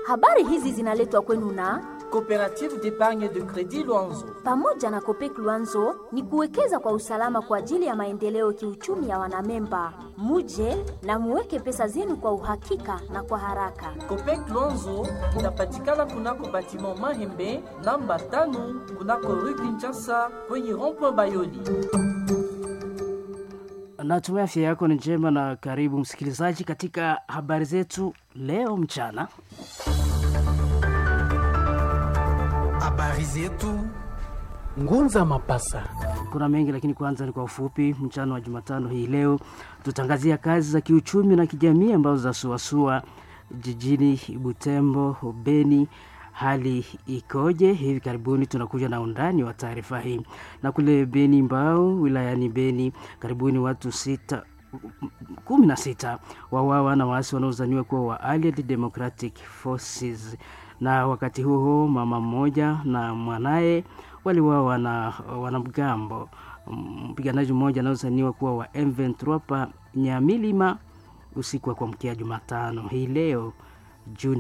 Habari hizi zinaletwa kwenu na Coopérative d'épargne de crédit Luanzo. pamoja na Kopek Luanzo ni kuwekeza kwa usalama kwa ajili ya maendeleo kiuchumi ya wanamemba. Muje na muweke pesa zenu kwa uhakika na kwa haraka. Copec Luanzo inapatikana kunako batiment Mahembe namba tano kunako rue Kinshasa kwenye rond-point Bayoli. Natumai afya yako ni njema na karibu msikilizaji katika habari zetu leo mchana. Habari zetu Ngunza Mapasa. Kuna mengi lakini kwanza ni kwa ufupi. Mchana wa Jumatano hii leo tutangazia kazi za kiuchumi na kijamii ambazo zasuasua jijini Butembo, Beni. Hali ikoje? Hivi karibuni tunakuja na undani wa taarifa hii. Na kule Beni Mbao, wilayani Beni, karibuni watu sita kumi na sita wawawa na waasi wanaozaniwa kuwa wa Allied Democratic Forces na wakati huo mama mmoja na mwanaye waliwawa na wanamgambo. Mpiganaji mmoja anaozaniwa kuwa wa M23 pa Nyamilima usiku wa kuamkia Jumatano hii leo Juni